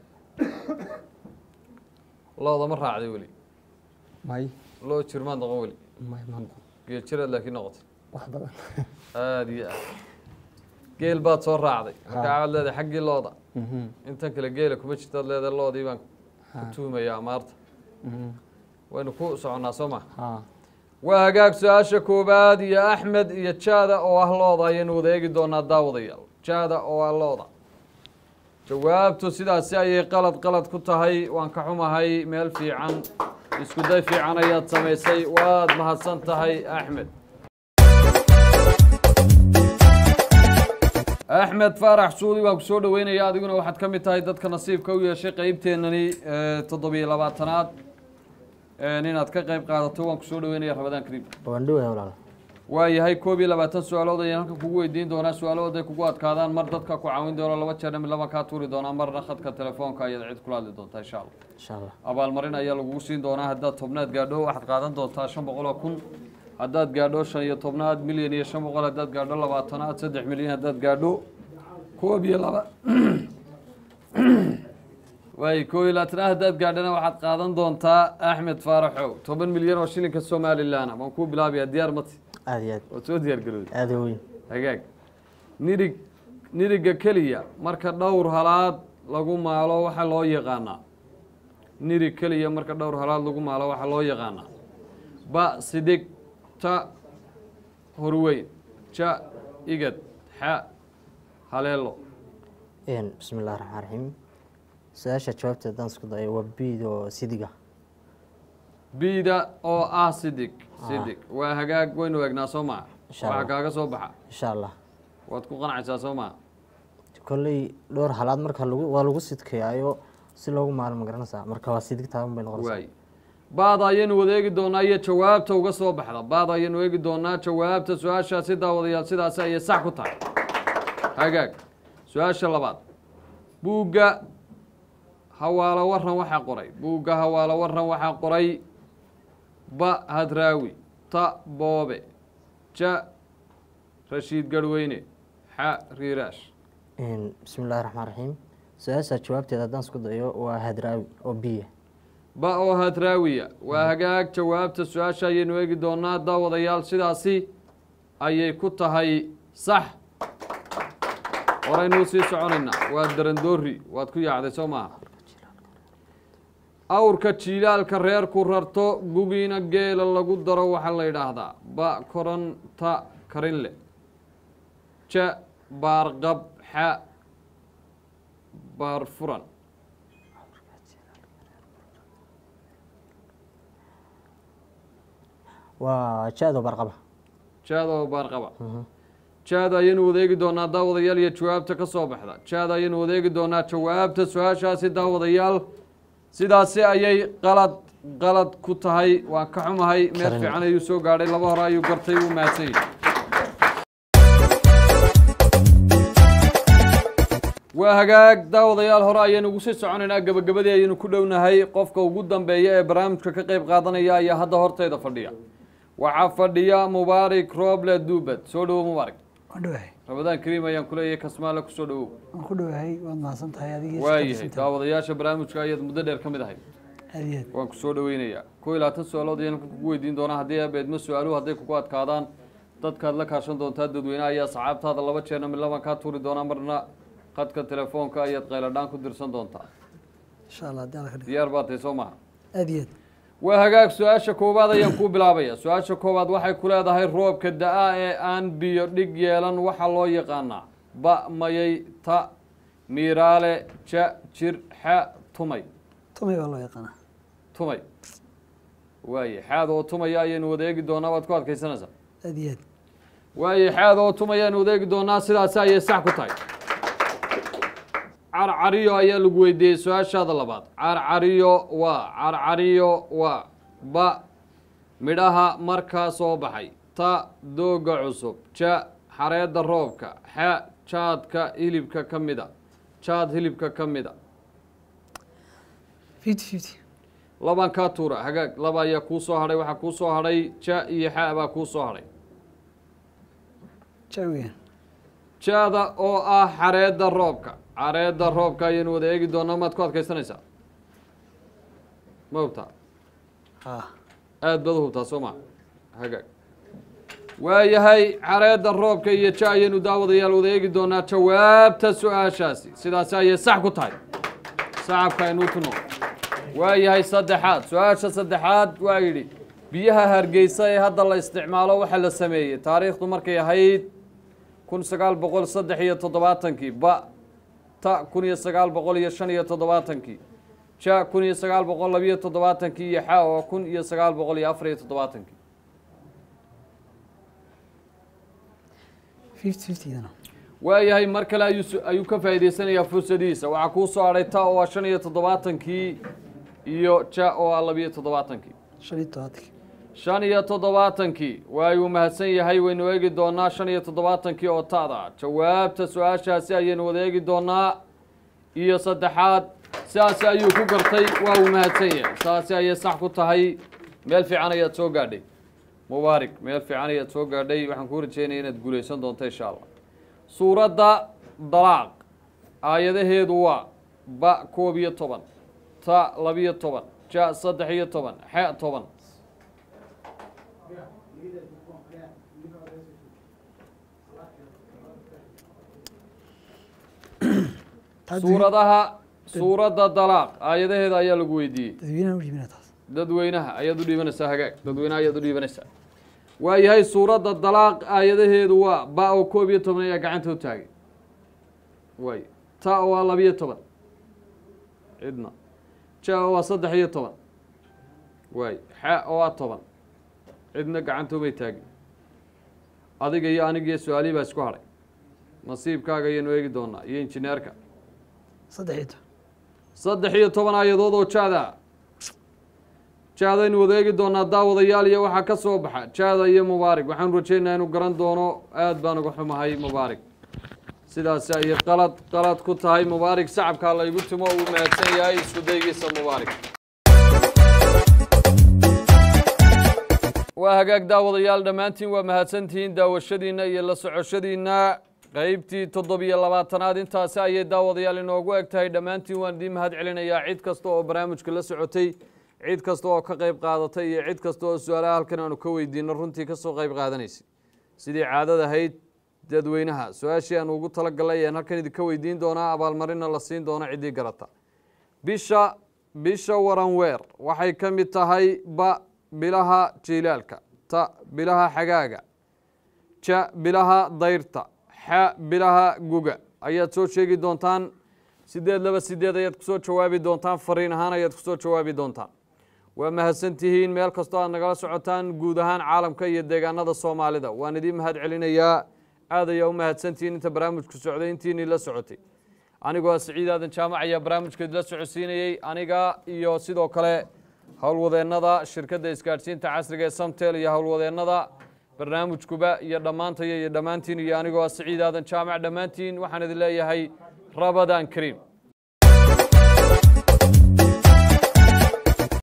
looda ma raacday weli may loo jirmaad noqon weli may ma noqon geel jiraad laakiin noqotay wax badan aada iyo aad geel baad soo raacday marka Ha. aad leedahay xaggii looda Mhm, intan kale geela kuma jirtaad leedahay loodii baan ku ha, tuhmayaa amaarta mhm, waynu ku soconnaa soo ma ha waa hagaag su-aasha koowaad iyo axmed iyo jaada oo ah looda ayaynu wada eegi doonaa daawadayaal jaada oo ah looda jawaabtu sidaasi ayay qalad qalad ku tahay waan ka xumahay meel fiican isku day fiican ayaad samaysay waad mahadsan tahay axmed axmed faarax suudi waan ku soo dhaweynaya adiguna waxaad ka mid tahay dadka nasiibka u yeeshay qeybteennani toddobiyo labaatanaad inaad ka qeyb qaadato waan ku soo dhaweynaya rabadaan kariim waan dhowaa walaal waa yahay koob iyo labaatan su-aalood ayaan halkan kugu weydiin doonaa su-aalahood ay kugu adkaadaan mar dadka ku caawin doono laba jeer mid laba kaa tuuri doonaa marna khadka telefoonka ayaad cid kula hadli doontaa insha allah insha allah abaalmarin ayaa lagugu siin doonaa haddaad tobnaad gaadho waxaad qaadan doontaa shan boqol oo kun haddaad gaadho shan iyo tobnaad milyan iyo shan boqol haddaad gaadho labaatanaad saddex milyan haddaad gaadho koob iyo laba waay koob iyo labaatanaad haddaad gaadhana waxaad qaadan doontaa axmed faaraxow toban milyan oo shilinka somalilan waan kuu bilaabayaa diyaar mati aada iyo aad waad soo diyaar garowday aada weyn hagaag nirig niriga keliya marka dhowr halaad lagu maalo waxaa loo yaqaanaa nirig keliya marka dhowr halaad lagu maalo waxaa loo yaqaanaa ba sidig ta horweyn ja igad xa haleelo Een, bismi illahi raxmaan raxiim su-aasha jawaabta haddaan isku dayo waa biid oo sidiga biida oo ah sidig sidig waa hagaag waynu eegnaa soo maa Insha waxaa Allah. kaaga soo baxa insha allah waad ku qanacaysaa soo maa kolley dhowr halaad marka lagu waa lagu sidkeeyayo si loogu maalo ma garanaysaa marka waa sidig taaban bay noqonaysaa waay baada ayaynu wada eegi doonaa iyo jawaabta uga soo baxda baada ayaynu eegi doonaa jawaabta su-aashaasi daawadayaal sidaasi ayay sax ku tahay hagaag su-aasha labaad buugga hawaalo waran waxaa qoray buugga hawaalo waran waxaa qoray ba hadraawi ta boobe ja rashiid garweyne xa riiraash Een, bismi illahi raxmaan raxiim su-aasha jawaabteeda haddaan isku dayo waa hadraawi oo biya ba oo hadraawiya waa hagaag jawaabta su-aasha ayaynu eegi doonaa daawadayaal sidaasi ayay ku tahay sax horeynuu sii soconaynaa waa darandoori waad ku yaacday soo maaha awrka jiilaalka reerku rarto gugiina geela lagu daro waxaa la yidhaahdaa ba koronta karinle ja baarqab xa baarfuran waa jaado barqaba jaada oo baarqaba jaada ayaynu wadeegi doonaa daawadayaal iyo jawaabta ka soo baxda jaada ayaynu wadeegi doonaa jawaabta su-aashaasi daawadayaal sidaasi ayay qalad qalad ku tahay waan ka xumahay meel Karin. fiican ayuu soo gaadhay laba hore ayuu gartay wuu mahadsan yahay waa hagaag daawadayaal hore ayaynu ugu sii soconaynaa gebagabadii ayaynu ku dhownahay qofka ugu dambeeya ee barnaamijka ka qeyb qaadanaya ayaa hadda horteyda fadhiya waxaa fadhiya mubaarik rooble duubad soo dhowo mubaarik waan dhowahay ramadaan kariim ayaan ku leeyahay kasmaale kusoo dhawow waan ku dhowahay waad mahadsan tahay adigii waayahay daawadayaasha barnaamijka ayaad muddo dheer ka mid ahayd aad iyo aad waan ku soo dhaweynayaa kow iyo labaatan su-aalood ayaan kugu weydiin doonaa haddii abeedmo su-aaluhu hadday kugu adkaadaan dadkaad la kaashan doontaa dadweynaha ayaa saxaabtaada laba jeerna midlaban kaa tuuri doonaa marna khadka telefoonka ayaad qayladhaan ku dirsan doontaa insha allah haddii alla ka dhigo diyaar baa tahay soo maha aad iyo aad waa hagaag su-aasha koowaad ayaan kuu bilaabaya su-aasha koowaad waxay ku leedahay roobka da-a ee aan biyo dhig yeelan waxaa loo yaqaanaa ba mayay ta miiraale ja jir xa tumay tumay baa loo yaqaanaa tumay waaye xaad oo tumaya ayaynu wada eegi doonaa waad ku adkaysanaysaa aad iyo aad waaye xaad oo tumaya aynu wada eegi doonaa sidaasi ayay sax ku tahay carcariyo ayaa lagu weydiiyey su-aashaada labaad carcariyo waa carcariyo waa ba midhaha markaa soo baxay ta dooga cusub ja xareedda roobka xa jaadka hilibka ka mida jaad hilibka ka mida fifty fifty laban kaa tuura hagaag laba ayaa kuu soo hadhay waxaa kuu soo hadhay ja iyo xa baa kuu soo hadhay jaawigan jaada oo ah xareedda roobka xareedda roobka ayaynu wada eegi doonaa maad ku adkaysanaysaa ma hubtaa ha aada baad u hubtaa soo maa hagaag waayahay xareedda roobka iyo ja ayaynu daawadayaal wada eegi doonaa jawaabta su-aashaasi sidaasi ayay sax ku tahay sacabka aynu tuno waayahay saddexaad su-aasha saddexaad waa yidhi biyaha hargeysa ee hadda la isticmaalo waxaa la sameeyey taariikhdu markay ahayd kun sagaal boqol saddex iyo toddobaatankii ba ta kun iyo sagaal boqol iyo shan iyo toddobaatankii ja kun iyo sagaal boqol labiyo toddobaatankii iyo xa oo kun iyo sagaal boqol iyo afar iyo toddobaatankii fifty fiftydana waayahay mar kale ayuu su- ayuu ka faa'iidaysanayaa fursadihiisa waxaa kuu soo hadhay ta oo ah shan iyo toddobaatankii iyo ja oo ah labiyo toddobaatankii shan iyo todobaatankii shan iyo toddobaatankii waayuu mahadsan yahay waynu eegi doonaa shan iyo toddobaatankii oo taada ah jawaabta su-aashaasi ayaynu wada eegi doonaa iyo saddexaad sidaasi ayuu ku gartay waa uu mahadsan yahay saasi ayay sax ku tahay meel fiican ayaad soo gaadhay mubaarig meel fiican ayaad soo gaadhay waxaan kuu rajeynaya inaad guulaysan doonto insha allah suuradda dalaaq aayadaheedu waa ba koob iyo toban ta labiyo toban ja saddex iyo toban xe toban suuradaha suuradda dalaaq aayadaheeda ayaa lagu weydiiyey dadweynaha u dhiibina taas dadweynaha ayaad u dhiibanaysaa hagaag dadweynaha ayaad u dhiibanaysaa waayahay suuradda dalaaq aayadaheedu waa ba oo koob iyo toban ayaa gacanta u taagay waay ta oo waa labiyo toban cidna ja oo waa saddex iyo toban waay xa oo waa toban cidna gacanta umay taagin adiga iyo aniga iyo su-aalihii baa isku hadhay nasiibkaaga ayaynu eegi doonaa iyo injineerka saddex iyo toban saddex iyo toban aayadood oo jaada jaadaynu wada eegi doonaa daawadayaal iyo waxaa ka soo baxa jaada iyo mubaarig waxaanu rajaynayaa inuu garan doono aad baan uga xumahay mubaarig sidaasi ayay qalad qalad ku tahay mubaarig sacabkaa laygu timo uu mahadsan yahay isku daygiisa mubaarig waa hagaag daawadayaal dhammaantiin waa mahadsantihiin daawashadiinna iyo la socoshadiinna qeybtii toddobiyo labaatanaad intaasi ayay daawadayaal inoogu eg tahay dhammaantiin waan idiin mahad celinayaa cid kasta oo barnaamijka la socotay cid kasta oo ka qayb qaadatay iyo cid kasta oo su-aalaha halkan aanu ka weydiino runtii kasoo qayb qaadanaysay sidii caadad ahayd dadweynaha su-aashii aanu ugu talagalay ayaan halkan idinka weydiin doonaa abaalmarina la siin doona ciddii garata bisha bisha waranweer waxay ka mid tahay ba bilaha jiilaalka ta bilaha xagaaga ja bilaha dayrta xa bilaha guga ayaad soo sheegi doontaan sideed laba sideed ayaad kusoo jawaabi doontaan fariin ahaan ayaad kusoo jawaabi doontaan waa mahadsantihiin meel kastoo aad nagala socotaan guud ahaan caalamka iyo deegaanada soomaalida waan idiin mahad celinayaa aad ayaa u mahadsantihiin inta barnaamijku socday intiinii la socotay anigoo siciid aadan jaamac ayaa barnaamijka idila socodsiinayey aniga iyo sidoo kale howlwadeennada shirkadda isgaadhsiinta casriga ee samtel iyo howlwadeennada barnaamijkuba iyo dhammaantaya iyo dhammaantiin iyo anigoo siciid aadan jaamac dhammaantiin waxaan idin leeyahay rabadaan kariim